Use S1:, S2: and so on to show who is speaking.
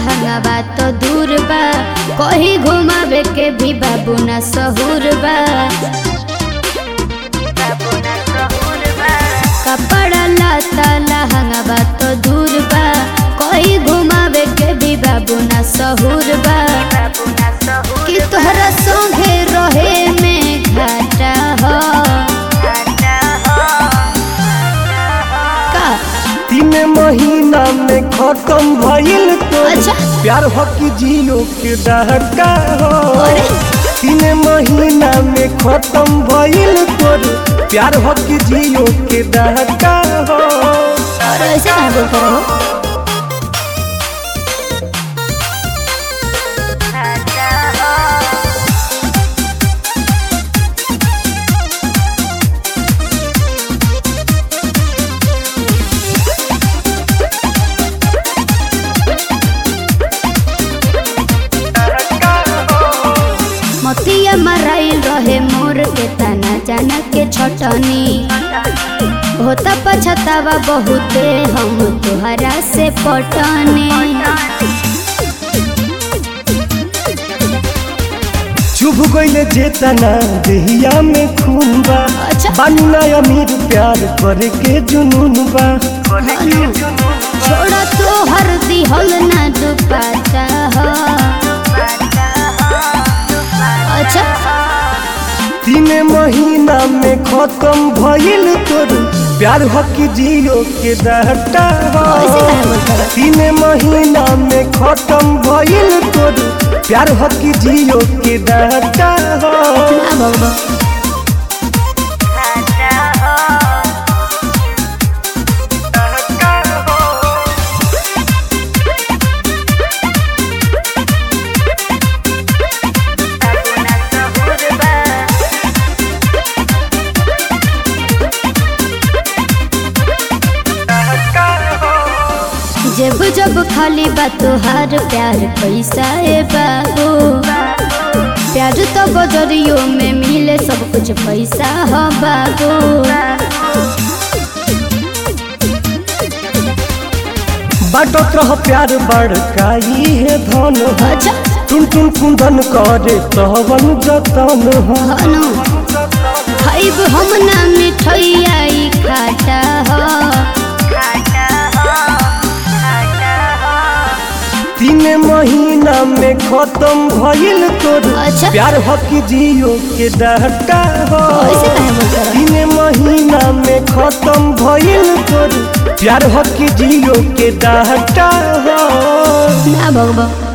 S1: लहंगा तो दूर बा कहीं घुमावे के भी बाबू ना सहूर बा कपड़ा लाता लहंगा तो दूर बा कहीं घुमावे के भी बाबू ना सहूर बा कि तोहरा संगे रहे में घाटा हो का
S2: तीन महीना में खत्म भइल तो
S1: अच्छा।
S2: प्यार हो कि जियो के डहका हो
S1: अरे।
S2: तीन महीना में खत्म भइल तोर प्यार हो कि जियो के डहका हो
S1: और ऐसे कहाँ बोलते रहो मतिया मराइल रहे मोर के तना जाना के छटनी होता पछतावा बहुते हम तुहरा से पटने
S2: चुभ गइले जेतना देहिया में खून बा
S1: अच्छा।
S2: बानी ना अमीर प्यार करे के जुनून बा
S1: छोड़ा तो हर दिहल ना दुपाता हो अच्छा
S2: तीन महीना में खत्म भइल तोर प्यार हो कि जियो के डहटा हो
S1: ऐसे काहे बोलते रहो?
S2: तीन महीना में खत्म भइल तोर प्यार हो कि जियो के डहटा हो
S1: ना बाबा जब जब खाली बा तुहार प्यार पैसा ए बाबू प्यार तो बजरियो में मिले सब कुछ पैसा हो बाबू
S2: बाटत रह प्यार बड़काई है धन हो
S1: अच्छा
S2: टुन टुन कुंदन करे तवन जतन हो
S1: हनु खाइब हम ना मिठैया ई खाटा हो
S2: तीन महीना में खत्म भइल तोर
S1: अच्छा।
S2: प्यार हो कि जियो के डहटा हो
S1: ऐसे काहे बोलते रहो?
S2: तीन महीना में खत्म भइल तोर प्यार हो कि जियो के डहटा हो
S1: ना बाबा